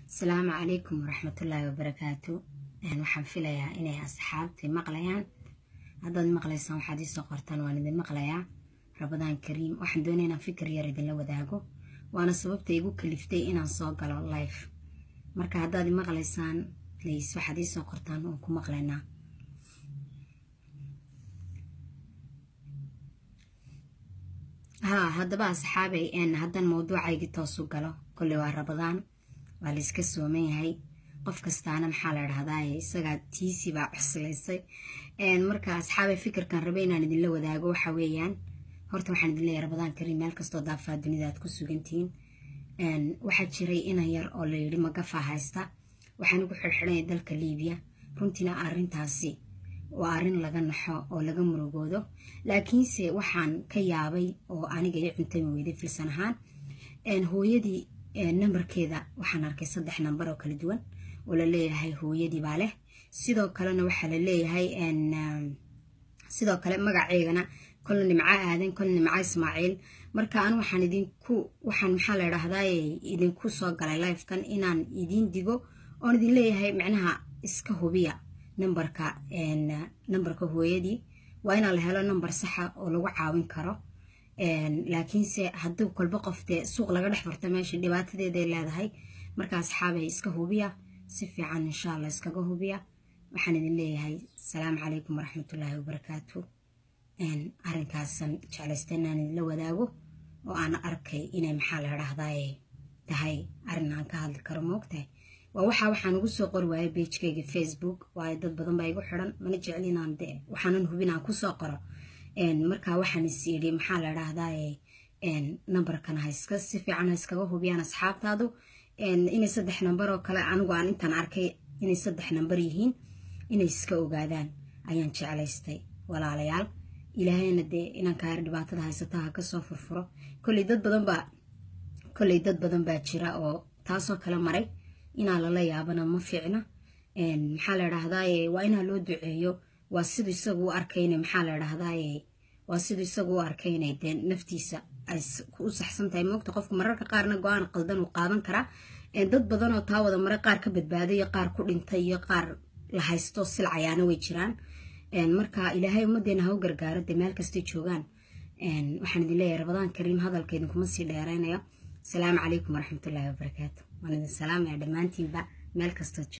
asalaamu calaykum waraxmatullaahi wabarakaatu waxaan filayaa inay asxaabtii maqlayaan haddaad maqlaysaan waxaad iisoo qortaan waan idin maqlayaa rabadaan kariim waxaan doonaya inaan fikir yar idinla wadaago waana sababta igu kaliftay inaan soo galo life marka haddaad maqlaysaan please waxaad iisoo qortaan oon ku maqlaynaa haa haddaba asxaabay haddan mawduucaygii toosu galo kolley waa rabadaan waa la iska sooman yahay qof kastaana maxaa la dhahdaa isagaa tiisii baa cuslaysay marka asxaabay fikirkan rabe inaan idinla wadaago waxa weeyaan horta waxaan idin leeyahay rabadaan kariim meel kastoo daafaa dunida aad ku sugantihiin waxaa jiray inan yar oo la yidhi magafaa haysta waxaan ugu xirxidhanaya dalka liibiya runtiina arrintaasi waa arrin laga naxo oo laga murugoodo laakiinse waxaan ka yaabay oo aniga ii cuntami weyday filsan ahaan hooyadii nambarkeeda waxaan arkay saddex nambar oo kala duwan oo la leeyahay hooyadii baa leh sidoo kalena waxaa la leeyahay sidoo kale magaceegana kolna nimco aadan kolna nimco ismaaciil marka an waxaan idinku waxaan maxaa la dhahdaa idinku soo galay lifekan inaan idiin digo oon idin leeyahay micnaha iska hubiya nambarka nambarka hooyadii waa inaa la helo nambar saxa oo lagu caawin karo laakiinse hadduu kolba qof dee suuq laga dhex farto meesha dhibaatadeeday leedahay marka asxaabay iska hubiya si fiican insha allah iskaga hubiya waxaan idin leeyahay asalaamu calaykum waraxmatullaahi wabarakaatu arrinkaasan jeclaysta inaan idinla wadaago oo aan arkay inay maxaa la dhahdaa tahay arrin aan ka hadli karo moogtahay waa waxaa waxaan ugu soo qori waayay beijkayga facebook waayo dad badan baa igu xiran mana jecli inaan de waxaanan hubin aan kusoo qoro marka waxaan is yidhi maxaa la dhahdaa nambarkan haiska si fiican ha iskaga hubiyaan asxaabtaadu inay saddex nambar oo kale anigu aan intaan arkay inay saddex nambar yihiin inay iska ogaadaan ayaan jeclaystay walaalayaal ilaahayna dee inankaa yar dhibaatada haysata ha kasoo furfuro kolley dad badan baa kolley dad badan baa jira oo taasoo kale maray inaa lala yaabana ma fiicna maxaa la dhahdaa waa inaa loo duceeyo waa siduu isagu u arkayna maxaa la dhahdaa waa siduu isagu u arkayna dee naftiisa ay u saxsan tahay moogta qofka mararka qaarna go-aan qaldan uu qaadan karaa dad badan oo taa wada mare qaar ka badbaaday iyo qaar ku dhintay iyo qaar la haysto silcayaana way jiraan marka ilaahay ummadeena ha u gargaaro dee meel kastay joogaan waxaan idin leeyahay rabadaan kariim hadalka idinkuma sii dheeraynayo asalaamu calaykum waraxmatullaahi wabarakaatu waan idin salaamaya dhammaantiinba meel kastoo